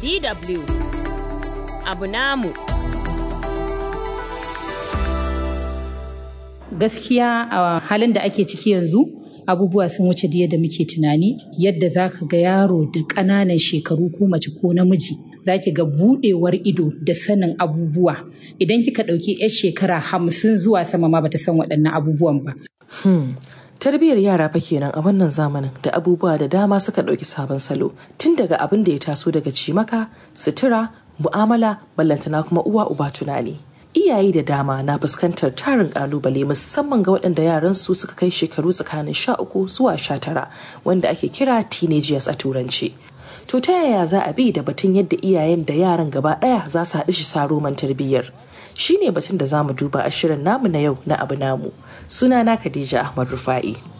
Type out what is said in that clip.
DW abu namu. Gaskiya a halin da ake ciki yanzu abubuwa sun wuce da yadda muke tunani yadda za ka ga yaro da ƙananan shekaru ko mace ko namiji za ki ga buɗewar ido da sanin abubuwa idan kika ɗauki 'yar shekara hamsin zuwa sama ma bata san waɗannan abubuwan ba. tarbiyyar yara fa kenan a wannan zamanin da abubuwa da dama suka ɗauki sabon salo tun daga abin da ya taso daga cimaka sutura mu'amala ballantana kuma uwa uba tunani iyaye da dama na fuskantar tarin kalubale musamman ga waɗanda yaran su suka kai shekaru tsakanin sha uku zuwa sha tara wanda ake kira teenagers a turanci to ta yaya za a bi da batun yadda iyayen da yaran gaba ɗaya za su haɗu shi saroman tarbiyyar shine batun da za mu duba a shirin namu na yau na abu namu sunana khadija ahmad rufa'i